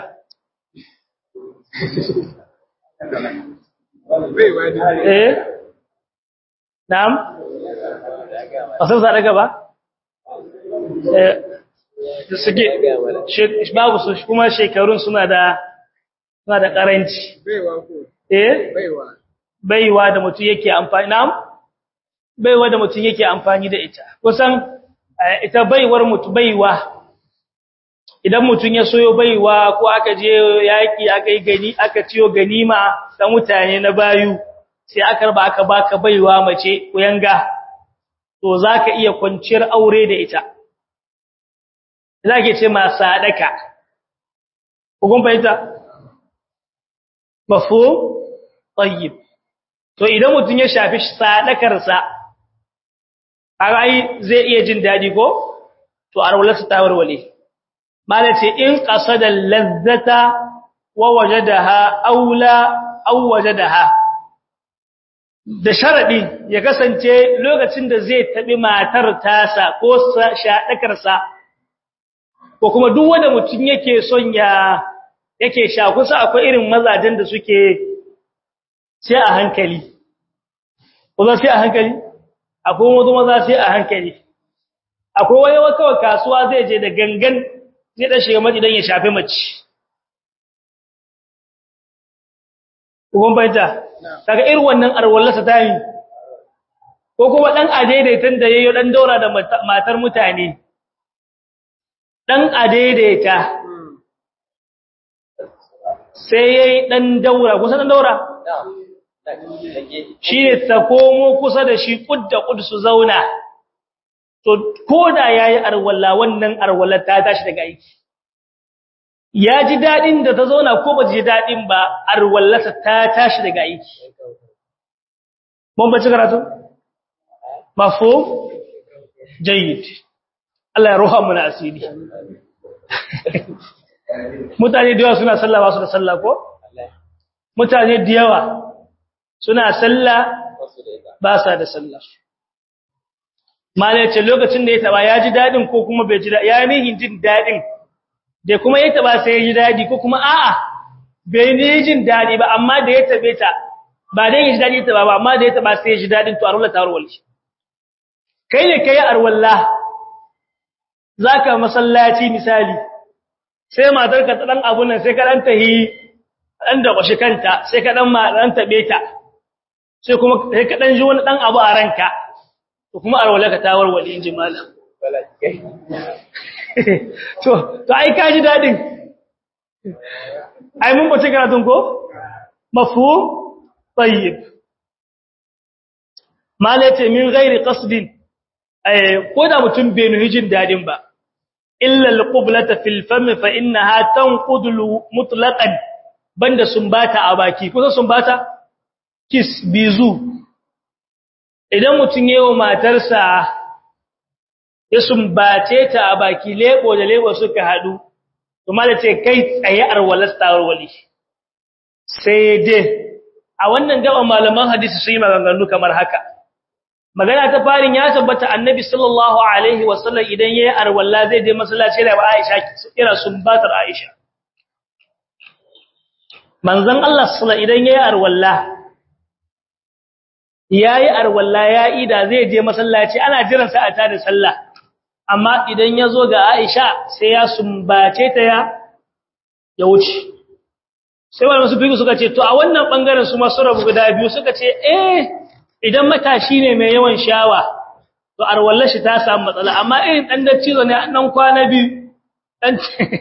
[SPEAKER 1] eh na'am ba san sadaka ba eh suke babu su kuma shekarun suna da suna da karanci
[SPEAKER 2] baiwa ko
[SPEAKER 1] eh
[SPEAKER 2] baiwa
[SPEAKER 1] baiwa da mutum yake amfani na'am baiwa da mutum yake amfani da ita kusan ita baiwar mutum baiwa idan mutum ya soyo baiwa ko aka je yaki aka yi gani aka ciyo ganima ta mutane na bayu sai aka raba aka baka baiwa mace kuyanga to zaka iya kwanciyar aure da ita zake ce ma sadaka kun fahimta mafhum tayyib to idan mutum ya shafi sadakarsa ai zai iya jin dadi ko to arwalarsa ta warwale malace in qasada lazzata wa wajadaha aula aw wajadaha da sharadi ya kasance lokacin da zai tabi matar tasa ko sadakarsa ko kuma duk wanda mutum yake son ya yake sha kusa akwai irin mazajen da suke sai a hankali kuma sai a hankali akwai wasu maza sai a hankali akwai wani kawai kasuwa zai je da gangan zai dan shiga mace dan ya shafe mace kuma baita kaga irin wannan arwallasa ta yi ko kuma dan adaidaitan da yayyo dan daura da matar mutane dan adaidaita sai yayi dan daura kusa dan daura shi ne ta komo kusa da shi kudda kud su zauna to koda yayi arwalla wannan arwalla ta tashi daga aiki ya ji dadin da ta zauna ko ba ji dadin ba arwallata ta tashi daga aiki mun ba ci karatu mafhum jayyid Allah ya roha mu na asiri mutane da yawa suna sallah ba su da sallah ko mutane da yawa suna sallah ba sa da sallah malai ce lokacin da ya taba ya ji dadin ko kuma bai ji dadin ya nihin jin dadin da kuma ya taba sai ya ji dadi ko kuma a'a bai ni jin dadi ba amma da ya tabe ta ba dai ya ji dadi ta ba amma da ya taba sai ya ji dadin to arwala ta arwala kai ne kai arwalla zaka masallaci misali sai matar ka dan abun nan sai ka dan tahi dan da kwashi kanta sai ka dan ma dan tabe ta sai kuma sai ka dan ji wani dan abu a ranka to kuma arwala ka ta warwale inji malam to to ai ka ji dadin ai mun bace karatun ko mafhum tayyib malace min ghairi qasdin ai ko da mutum bai nuhi jin dadin ba illa alqiblata fil fam fa innaha tanqudu mutlaqan banda sumbata a baki kusa sumbata kiss bizu idan mutum yayin matarsa ya sumbace ta a baki lebo da lebo suka hadu to malace kai tsaye arwalas tawarwali sai dai a wannan gaban malaman hadisi su yi maganganu kamar haka magana ta farin ya tabbata annabi sallallahu alaihi wasallam idan yayi arwalla zai je masallaci da Aisha kira sumbatar Aisha manzon Allah sallallahu idan yayi arwalla yayi arwalla ya ida zai je masallaci ana jiran sa a tada sallah amma idan yazo ga Aisha sai ya sumbace ta ya ya wuce sai wani wasu biyu suka ce to a wannan bangaren su masu rabu guda biyu suka ce eh idan matashi ne mai yawan shawa to arwallar shi ta samu matsala amma irin dan daccizo ne dan kwana biyu dan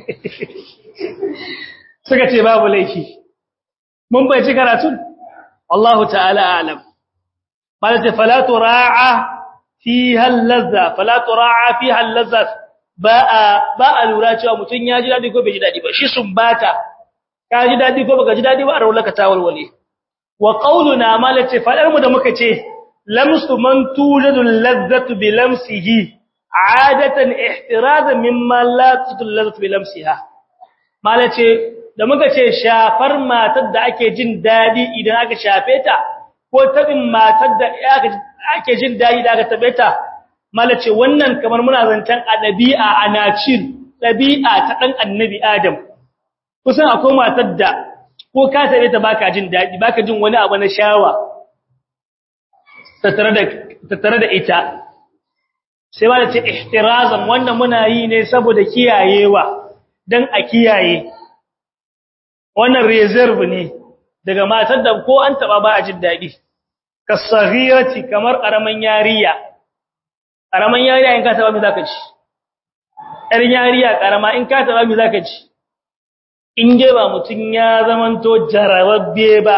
[SPEAKER 1] suka ce babu laifi mun bai ci karatun wallahu ta'ala a'lam malaka fala tura'a fiha al-lazza fala tura'a fiha al-lazza ba ba a lura cewa mutun ya ji dadi ko bai ji dadi ba shi sun bata ka ji dadi ko baka ji dadi ba arwallar ka ta walwale wa qauluna malati fadar mu da muka ce lamsu man tujadu lazzatu bi lamsihi adatan ihtirazan mimma la tujadu lazzatu bi lamsiha malace da muka ce shafar matar da ake jin dadi idan aka shafe ta ko tabin matar da ake jin dadi da aka tabe ta malace wannan kamar muna zancan a dabi'a ana cin dabi'a ta dan annabi adam kusan akwai matar da ko ka tare ta baka jin dadi baka jin wani abu na shawa tattare da tattare da ita sai ba da ce ihtirazan wannan muna yi ne saboda kiyayewa dan a kiyaye wannan reserve ne daga matar da ko an taba ba a jin dadi kasaghirati kamar karaman yariya karaman yariya in ka taba me zaka ci yar yariya karama in ka taba me zaka ci in ge ba mutun ya zamanto jarababbe ba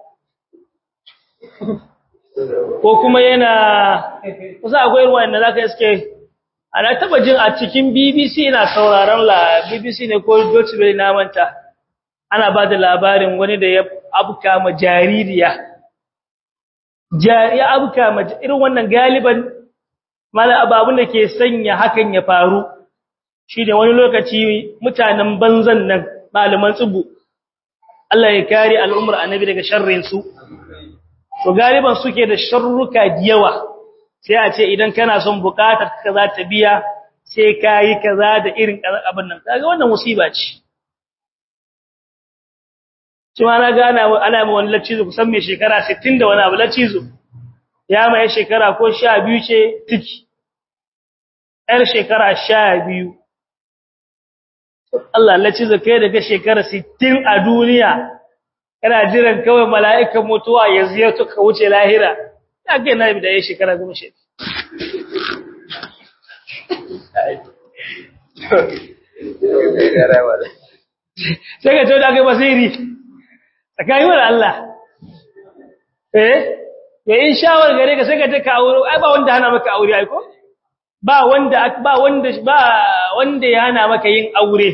[SPEAKER 1] ko kuma yana kusa akwai ruwan da zaka iske ana taba jin a cikin BBC ina sauraron la BBC ne ko Deutsche Welle na manta ana ba da labarin wani da ya abuka ma jaririya jariya abuka ma irin wannan galiban mala ababun da ke sanya hakan ya faru shi da wani lokaci mutanen banzan nan malaman tsubu Allah ya kare al'ummar annabi daga sharrin su to galiban suke da sharruka yawa sai a ce idan kana son bukatar ka za ta biya sai kai kaza da irin abin nan kaga wannan musiba ce kuma na gana ana mai wani lacizo kusan mai shekara 60 da wani abu lacizo ya mai shekara ko 12 ce tiki yar shekara 12 Allah lacizo kai daga shekara 60 a duniya kana jiran kawai mala'ikan mutuwa ya ziyarto ka wuce lahira ya ga na bi da ya shekara goma shi sai ka ce da kai basiri tsakanin wa Allah eh ya in shawar gare ka sai ka ta ka aure ai ba wanda hana maka aure ai ko ba wanda ba wanda ba wanda ya hana maka yin aure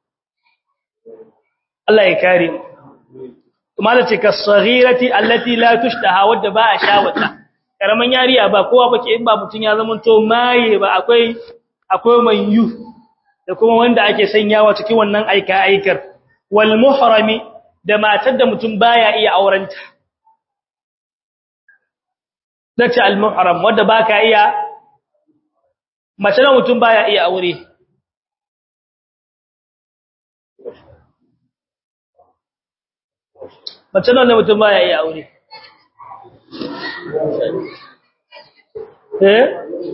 [SPEAKER 1] Allah ya kare mu kuma da ce kasaghirati allati la tushtaha wadda ba a shawata karaman yariya ba kowa bake in ba mutun ya zama to maye ba akwai akwai manyu da kuma wanda ake sanyawa cikin wannan aika aikar wal muhrami da matar da mutum baya iya aurenta dace al muhram wanda baka iya mace da mutum baya iya aure mace da mutum baya iya aure eh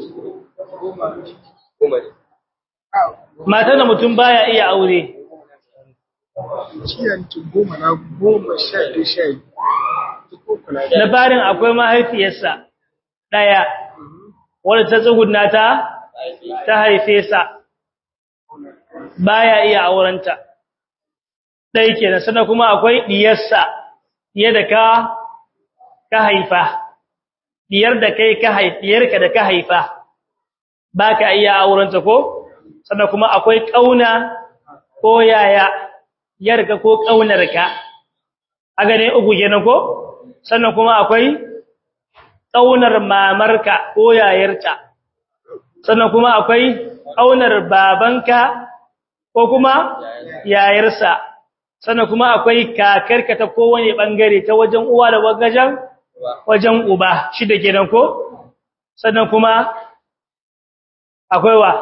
[SPEAKER 1] mata da mutum baya iya aure
[SPEAKER 2] ciyanci goma na goma sha ɗaya sha biyu
[SPEAKER 1] labarin akwai mahaifiyarsa ɗaya wadda ta tsuguna ta ta haife sa baya iya aurenta ɗaya kenan sannan kuma akwai ɗiyarsa ɗiya da ka ka haifa ɗiyar da kai ka haifa ɗiyarka da ka haifa ba ka iya aurenta ko sannan kuma akwai ƙauna ko yaya yarka ko ƙaunarka a gane uku kenan ko sannan kuma akwai ƙaunar mamarka ko yayarta sannan kuma akwai ƙaunar babanka ko kuma yayarsa sannan kuma akwai kakarka ta kowane bangare ta wajen uwa da wagajen wajen uba shi da kenan ko sannan kuma akwai wa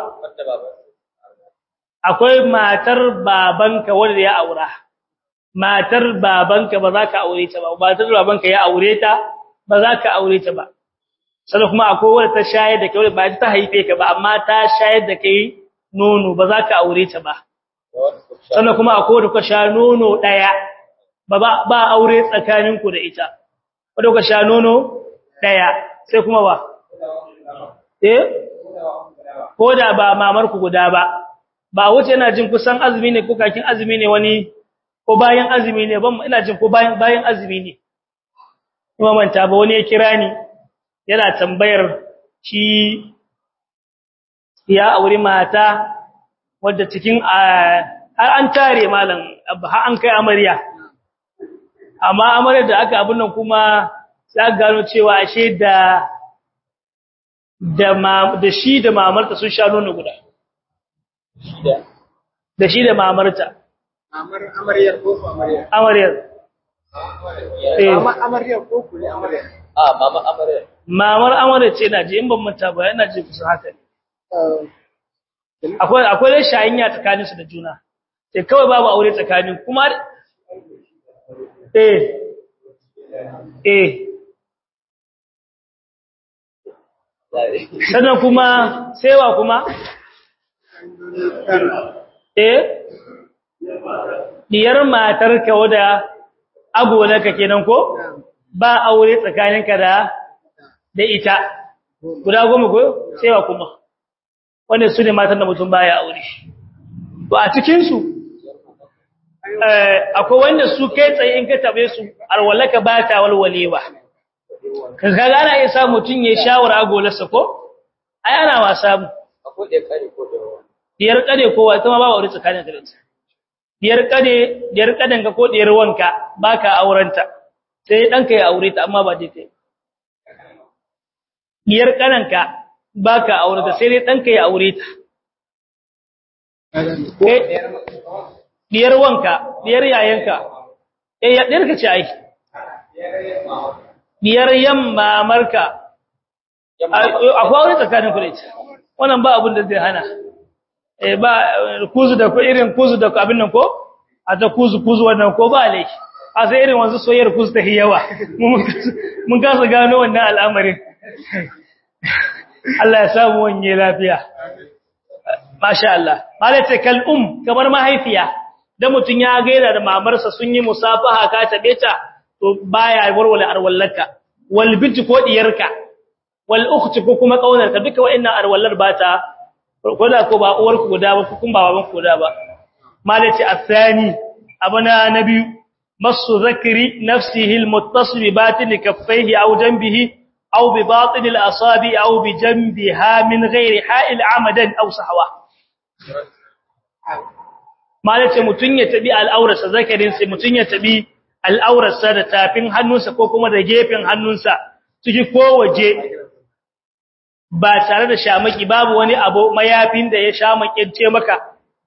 [SPEAKER 1] akwai matar babanka wanda ya aura matar babanka ba za ka aure ta ba matar babanka ya aure ta ba za ka aure ta ba sannan kuma akwai wanda ta shayar da kai ba ta haife ka ba amma ta shayar da kai nono ba za ka aure ta ba sannan kuma akwai wanda ka sha nono daya ba ba aure tsakaninku da ita wanda ka sha nono daya sai kuma ba eh ko da ba mamar ku guda ba ba wuce ina jin kusan azumi ne ko kakin azumi ne wani ko bayan azumi ne ban ina jin ko bayan bayan azumi ne kuma manta ba wani ya kira ni yana tambayar shi ya aure mata wadda cikin har an tare malam har an kai amarya amma amaryar da aka abin nan kuma za gano cewa ashe da da da shi da mamarta sun sha nono guda da shi da mamarta
[SPEAKER 2] Amar amaryar ko amaryar?
[SPEAKER 1] amaryar eh
[SPEAKER 2] Mama amaryar ko kule amaryar?
[SPEAKER 3] Ah, mama amarya.
[SPEAKER 1] mamar amaryar ce na ji in ban manta ba ina ji kusa haka ne akwai akwai dai shayinya tsakanin su da juna sai kawai babu aure tsakanin kuma eh eh sannan kuma sewa kuma eh diyar matarka wada agonaka kenan ko ba aure tsakaninka da da ita guda goma ko sewa kuma wanda su ne matan da mutum baya aure to a cikin su eh akwai wanda su kai tsaye in ka tabe su arwalaka ba ta walwalewa kaga ana iya sa mutun ya shawara agolarsa ko ai ana wasa mu
[SPEAKER 3] Akwai da kare ko da ruwa.
[SPEAKER 1] diyar kade kowa ita ma ba aure tsakanin ka da ita diyar kade diyar kaden ka ko diyar wanka baka aurenta sai danka ya aure ta amma ba dai kai diyar kananka baka aure ta sai dai danka ya aure ta eh diyar wanka diyar yayanka eh ya diyar ka ce ai diyar yamma marka akwai aure tsakanin ku da ita wannan ba abin da zai hana eh ba kuzu da ko irin kuzu da abin nan ko a ta kuzu kuzu wannan ko ba laifi a sai irin wanzu soyayyar kuzu ta yawa mun kasa gano wannan al'amarin Allah ya samu wanye lafiya masha Allah malaka kal um kamar mahaifiya da mutun ya gaira da mamarsa sun yi musafaha ka tabe ta to baya warware arwallaka wal binti ko diyarka wal ukhti ko kuma kaunarka duka wa'annan arwallar ba ta ko da ko ba uwarku guda ba ko kuma baban ku guda ba malaci athani abana nabi masu zakri nafsihi almuttasil bi batin kaffayhi aw janbihi aw bi batin alasabi aw bi janbiha min ghairi ha'il amadan aw sahwa malaci mutun ya tabi al'aurarsa zakarin sai mutun ya tabi al'aurarsa da tafin hannunsa ko kuma da gefen hannunsa ciki ko waje ba tare da shamaki babu wani abu mayafin da ya shamakirce maka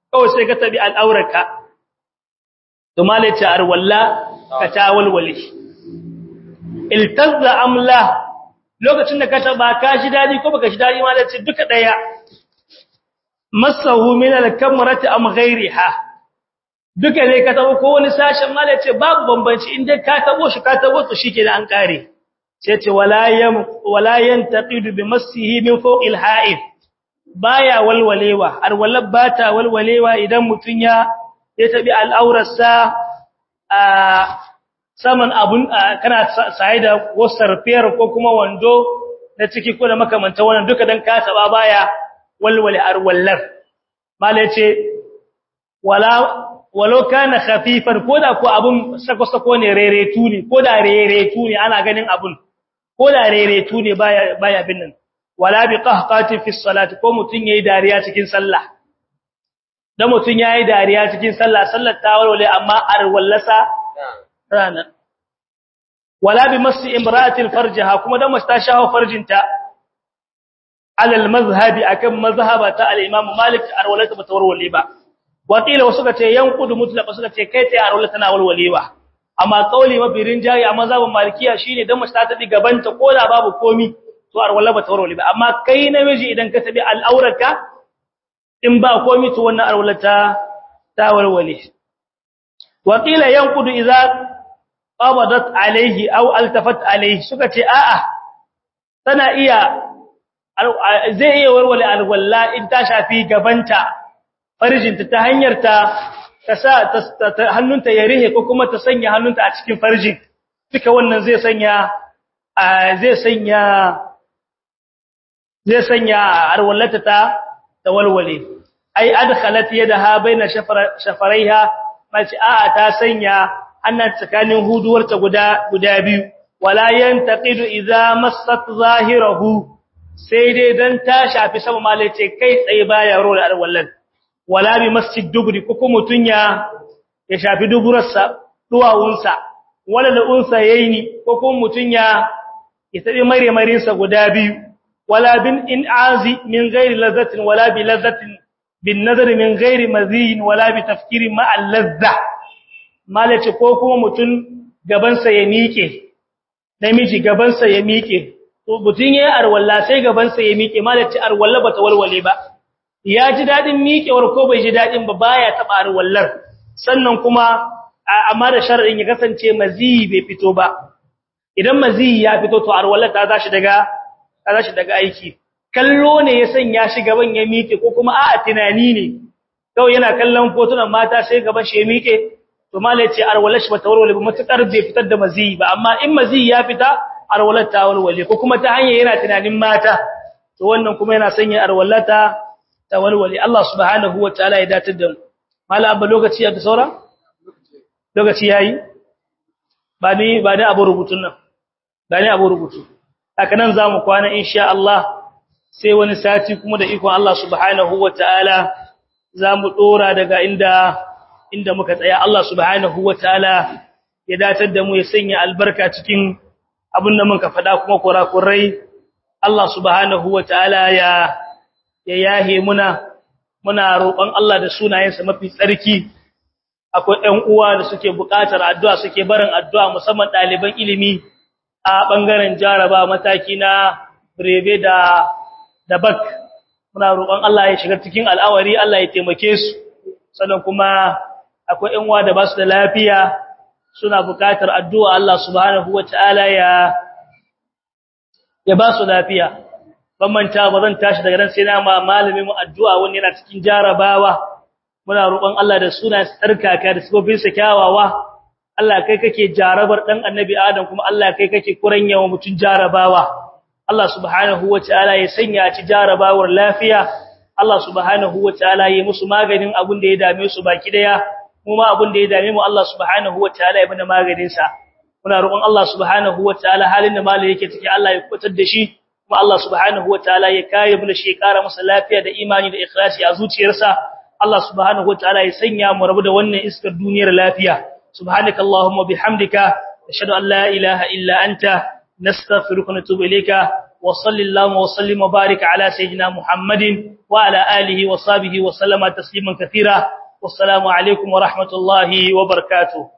[SPEAKER 1] kawai sai ka tabi al'auraka to malai ce arwalla ka ta walwale iltazza amla lokacin da ka taba ka ji dadi ko baka ji dadi malai ce duka daya masahu min al-kamrati am ghayriha duka ne ka tabo ko wani sashen malai ce babu bambanci inda ka tabo shi ka tabo to shikenan an kare sai ce wala yam wala yantaqidu bi massihi min fawqil ha'id baya walwalewa har bata walwalewa idan mutun ya ya tabi al'aurarsa a saman abun kana sai da wasar fiyar ko kuma wando na ciki ko da makamanta wannan duka dan ka taba baya walwale arwallar mala yace wala walau kana khafifan koda ko abun sako sako ne reretu ne koda reretu ne ana ganin abun koda reretu ne baya baya bin nan wala bi qahqati fi salati ko mutun yayi dariya cikin sallah dan mutun yayi dariya cikin sallah sallar ta walwale amma arwallasa rana wala bi masi imra'ati farjaha kuma dan masta shaho farjinta alal mazhabi akan mazhabata al-imam malik arwalata bata warwale ba wakila wasu ka ce yanqudu mutlaq suka ce kai tsaye arwalata tana walwalewa amma kauli mabirin jayi a mazhabin malikiya shine dan masta ta bi gabanta ko da babu komi to arwala bata warwale ba amma kai namiji idan ka tabi al'aurarka in ba komi to wannan arwalata ta warwale wakila yanqudu idza qabadat alayhi aw altafat alayhi suka ce a'a tana iya zai iya warware alwalla in ta shafi gabanta farjinta ta hanyar ta ta sa hannunta ya rihe ko kuma ta sanya hannunta a cikin farjin duka wannan zai sanya zai sanya zai sanya alwallata ta tawalwale ai adkhalat yadaha baina shafaraiha mace a'a ta sanya annan tsakanin huduwarta guda guda biyu wala yantaqidu idza massat zahirahu sai dai dan ta shafi sama malace kai tsaye baya rola alwallan wala bi masjid dugri ko kuma mutunya ya shafi duburarsa duwawunsa wala da unsa yayini ko kuma mutunya ya tabi mare marinsa guda biyu wala bin in'azi min ghairi ladhatin wala bi ladhatin bin nadari min ghairi maziyin wala bi tafkirin ma al-ladha malace ko kuma mutun gabansa ya miƙe namiji gabansa ya miƙe to mutun yayi arwalla sai gabansa ya miƙe malace arwalla bata walwale ba ya ji dadin miƙewar ko bai ji dadin ba baya taba arwallar sannan kuma amma da shar'in ya kasance maziyi bai fito ba idan maziyi ya fito to arwallar ta tashi daga ta tashi daga aiki kallo ne ya sanya shi gaban ya miƙe ko kuma a'a tunani ne kawai yana kallon fotunan mata sai gaban shi ya miƙe to mala yace arwalar shi bata warware ba matukar bai fitar da maziyi ba amma in maziyi ya fita arwalar ta warware ko kuma ta hanyar yana tunanin mata to wannan kuma yana sanya arwalata ta warware Allah subhanahu wataala ya datar da mu mala abba lokaci ya da saura lokaci yayi ba ni ba ni abu rubutun nan ba ni abu rubutu haka nan zamu kwana insha Allah sai wani sati kuma da ikon Allah subhanahu wataala zamu dora daga inda inda muka tsaya Allah subhanahu wataala ya datar da mu ya sanya albarka cikin abin da muka faɗa kuma kurakurai Allah subhanahu wataala ya ya yahe muna muna roƙon Allah da sunayensa mafi tsarki akwai ɗan uwa da suke buƙatar addu'a suke barin addu'a musamman ɗaliban ilimi a ɓangaren jaraba mataki na breve da da bak muna roƙon Allah ya shiga cikin al'awari Allah ya taimake su sannan kuma akwai ƴan uwa da ba su da lafiya suna buƙatar addu'a Allah subhanahu wataala ya ya ba su lafiya ban manta ba zan tashi daga nan sai na ma malamin mu addu'a wani yana cikin jarabawa muna roƙon Allah da suna tsarkaka da sabobin sa kyawawa Allah kai kake jarabar dan annabi Adam kuma Allah kai kake kuranyawa mutun jarabawa Allah subhanahu wataala ya sanya ci jarabawar lafiya Allah subhanahu wataala ya musu maganin abin da ya dame su baki daya kuma abin da ya dame mu Allah subhanahu wataala ya bada maganin sa muna roƙon Allah subhanahu wataala halin da malai yake ciki Allah ya kubutar da shi kuma Allah subhanahu wataala ya kare mu da shi ƙara masa lafiya da imani da ikhlasi a zuciyarsa Allah subhanahu wataala ya sanya mu rabu da wannan iskar duniyar lafiya subhanakallahumma bihamdika ashhadu an la ilaha illa anta nastaghfiruka wa natubu ilayka wa sallallahu wa sallim wa barik ala sayyidina Muhammadin wa ala alihi wa sahbihi wa sallama tasliman katira wassalamu alaikum wa rahmatullahi wa barakatuh